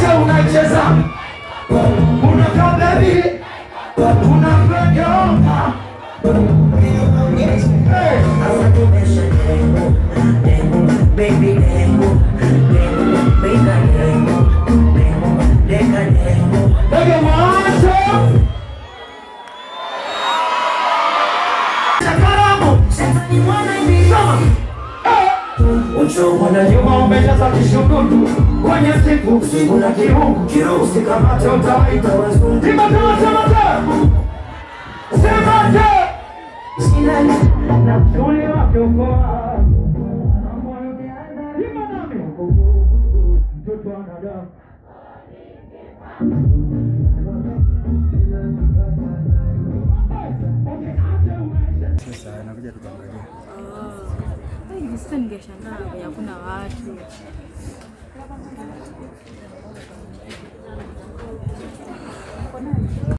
acha unacheza unakaa bebi unapegeuka hey. Ndege mwacho Sakaramu Uchungu nyuma umejaza kishududu kwenye siku siku na kirungu kirungu sikamate utawaita wazungu Simama semate semate na msuli wake ukoa Ima nami mtoto anadamu Sasa nakuja tukaangalia. Sasa ningeshangaa venye hakuna watu.